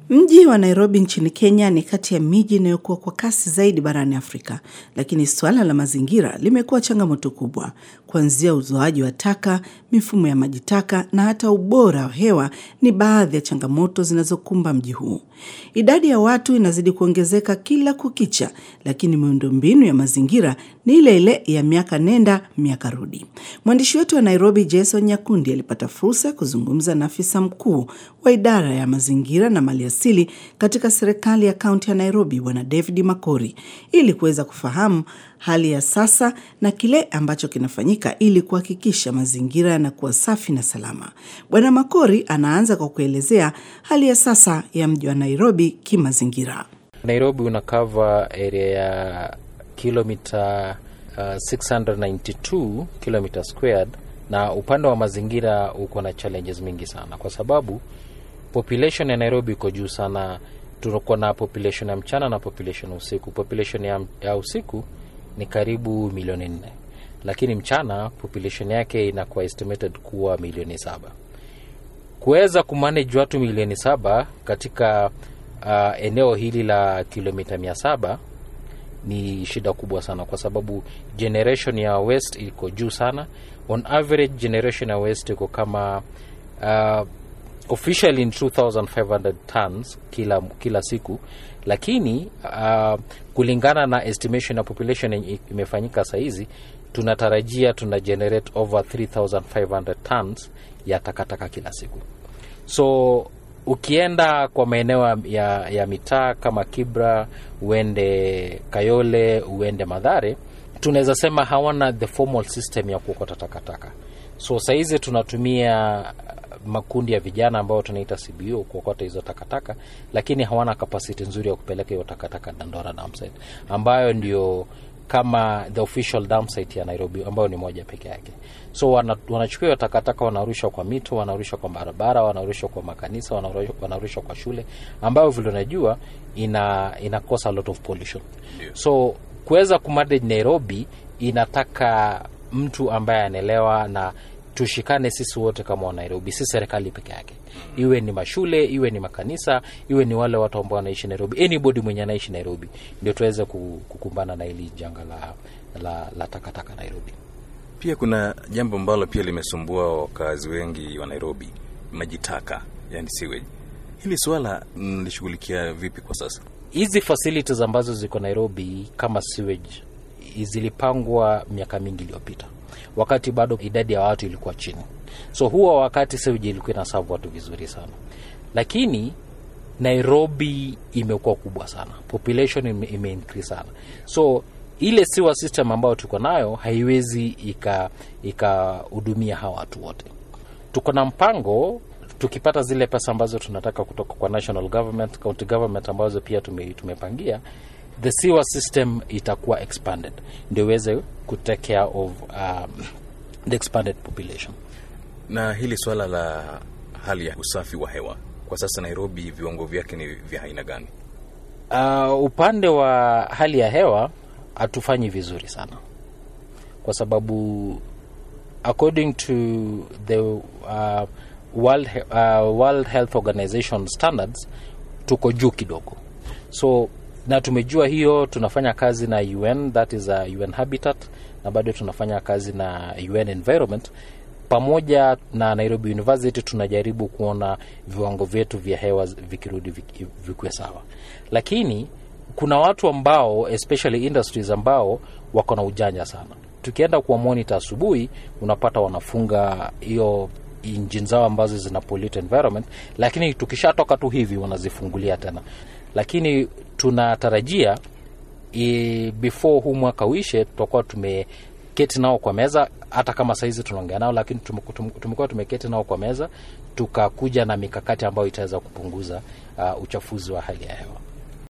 Mji wa Nairobi nchini Kenya ni kati ya miji inayokuwa kwa kasi zaidi barani Afrika, lakini suala la mazingira limekuwa changamoto kubwa, kuanzia uzoaji wa taka, mifumo ya maji taka na hata ubora wa hewa ni baadhi ya changamoto zinazokumba mji huu. Idadi ya watu inazidi kuongezeka kila kukicha, lakini miundombinu ya mazingira ni ile ile ya miaka nenda miaka rudi. Mwandishi wetu wa Nairobi Jason Nyakundi alipata fursa ya kuzungumza na afisa mkuu wa idara ya mazingira na maliasili katika serikali ya kaunti ya Nairobi, Bwana David Makori, ili kuweza kufahamu hali ya sasa na kile ambacho kinafanyika ili kuhakikisha mazingira yanakuwa safi na salama. Bwana Makori anaanza kwa kuelezea hali ya sasa ya mji wa Nairobi kimazingira. Nairobi una cover area ya kilomita uh, 692 kilomita squared, na upande wa mazingira uko na challenges mingi sana, kwa sababu population ya Nairobi iko juu sana. Tuko na population ya mchana na population ya usiku. Population ya, ya usiku ni karibu milioni nne, lakini mchana population yake inakuwa estimated kuwa milioni saba. Kuweza kumanage watu milioni saba katika uh, eneo hili la kilomita mia saba ni shida kubwa sana, kwa sababu generation ya waste iko juu sana. On average generation ya waste iko kama uh, officially in 2500 tons kila, kila siku, lakini uh, kulingana na estimation ya population imefanyika sahizi, tunatarajia tuna generate over 3500 tons ya takataka kila siku. So ukienda kwa maeneo ya, ya mitaa kama Kibra, uende Kayole, uende Madhare, tunaweza sema hawana the formal system ya kuokota takataka. So sahizi tunatumia makundi ya vijana ambao tunaita CBO kuokota hizo takataka, lakini hawana kapasiti nzuri ya kupeleka hiyo takataka Dandora dump site, ambayo ndio kama the official dump site ya Nairobi, ambayo ni moja peke yake. So wanachukua hiyo takataka, wanarusha kwa mito, wanarusha kwa barabara, wanarusha kwa makanisa, wanarusha kwa shule, ambayo vile unajua ina inakosa a lot of pollution. So kuweza kumanage Nairobi inataka mtu ambaye anaelewa na tushikane sisi wote kama Wanairobi, si serikali peke yake, iwe ni mashule, iwe ni makanisa, iwe ni wale watu ambao wanaishi Nairobi, anybody mwenye anaishi Nairobi, ndio tuweze kukumbana na hili janga la, la, la takataka Nairobi. Pia kuna jambo ambalo pia limesumbua wakazi wengi wa Nairobi, maji taka, yani sewage. Hili swala mlishughulikia vipi kwa sasa? Hizi facilities ambazo ziko Nairobi kama sewage zilipangwa miaka mingi iliyopita wakati bado idadi ya watu ilikuwa chini, so huwa wakati sewage ilikuwa inasavu watu vizuri sana, lakini Nairobi imekuwa kubwa sana, population ime, ime increase sana, so ile sewer system ambayo tuko nayo haiwezi ikahudumia ika hawa watu wote. Tuko na mpango tukipata zile pesa ambazo tunataka kutoka kwa national government, county government ambazo pia tume, tumepangia the sewer system itakuwa expanded ndio iweze kutake care of um, the expanded population. Na hili swala la hali ya usafi wa hewa kwa sasa Nairobi, viwango vyake ni vya aina gani? Uh, upande wa hali ya hewa hatufanyi vizuri sana, kwa sababu according to the uh, World, uh, World Health Organization standards tuko juu kidogo so na tumejua hiyo, tunafanya kazi na UN, that is a UN Habitat, na bado tunafanya kazi na UN Environment pamoja na Nairobi University. Tunajaribu kuona viwango vyetu vya hewa vikirudi vikwe sawa, lakini kuna watu ambao especially industries ambao wako na ujanja sana. Tukienda kuwa monitor asubuhi, unapata wanafunga hiyo injini zao ambazo zina pollute environment, lakini tukishatoka tu hivi wanazifungulia tena lakini tunatarajia e, before huu mwaka uishe tutakuwa tumeketi nao kwa meza, hata kama sahizi tunaongea nao, lakini tumekuwa tumeketi nao kwa meza tukakuja na mikakati ambayo itaweza kupunguza uh, uchafuzi wa hali ya hewa.